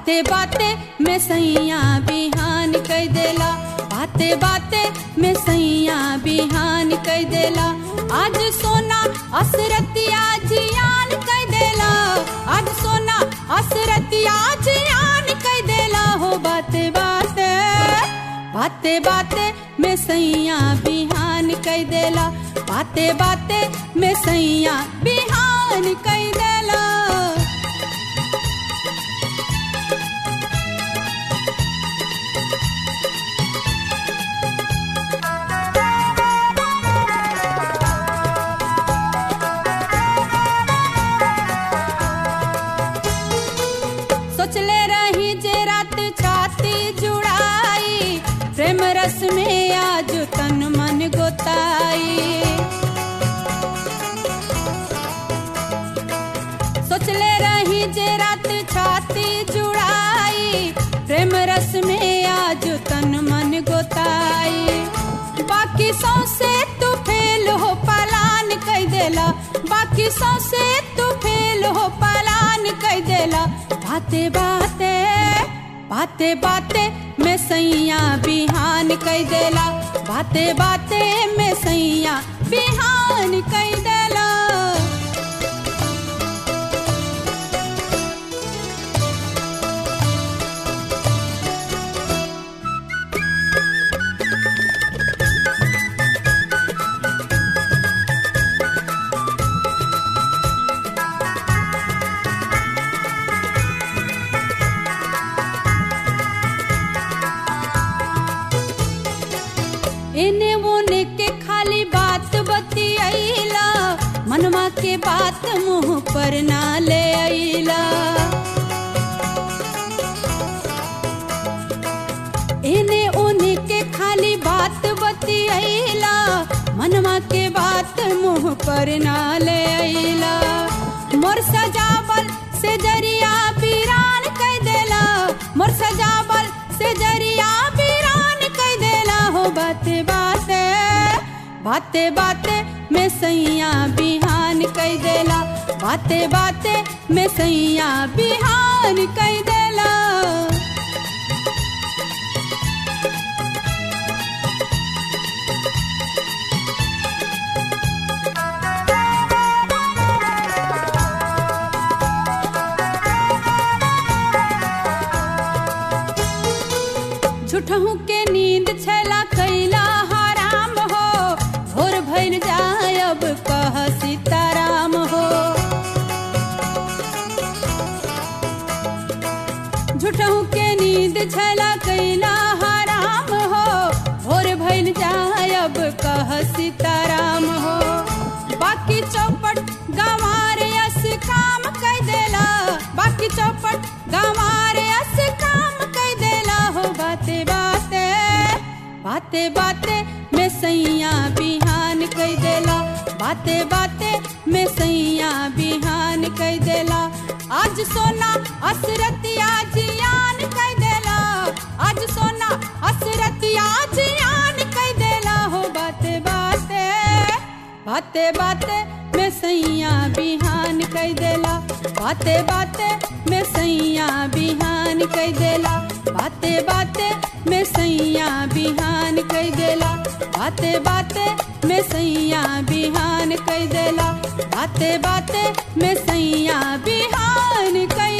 बाते बाते में सैया बिहान कह देला बाते बाते में सैया बिहान कह देला आज सोना असरतिया जियान कह देला आज सोना असरतिया जियान कह देला हो बाते बाते बाते बाते में सैया बिहान कह देला बाते बाते में सैया बिहान कह देला सोचले रही जे रात छाती जुड़ाई प्रेम रस में आज तन मन गोताई सोचले रही जे रात छाती जुड़ाई प्रेम रस में आज तन मन गोताई बाकी सौसे तू फेल हो पलान कह देला बाकी सौसे तू फेल हो पलान कह देला बाते बाते बाते बाते में सैया बिहान कह देला बाते बाते में सैया बिहान कह देला एने ओने के खाली बात बतियाइला मनवा के बात मुंह पर ना ले आइला एने ओने के खाली बात बतियाइला मनवा के बात मुंह पर ना ले आइला मोर सजावल से जरिया पीरान कह देला मोर सजावल से जरिया पीरान कह देला हो बाते बाते बाते बाते में सैया बिहान कह देला बाते बाते में सैया बिहान कह देला झूठहू के नींद छला कैला हराम हो भोर भइल जाय अब कह सीताराम हो झूठहू के नींद छला कैला हराम हो भोर भइल जाय अब कह सीताराम हो बाकी चौपट गंवार यस काम कह देला बाकी चौपट गंवार यस काम कह देला हो बाते बाते बाते बाते में सैया बिहान कह देला बाते बाते में सैया बिहान कह देला आज सोना असरतिया जियान कह देला आज सोना असरतिया जियान कह देला हो बाते बाते बाते बाते में सैया बिहान कह देला बाते बाते में सैया बिहान कह देला बाते बाते में सैया बिहान कह देला बाते बाते में सैया बिहान कह देला बाते बाते में सैया बिहान कह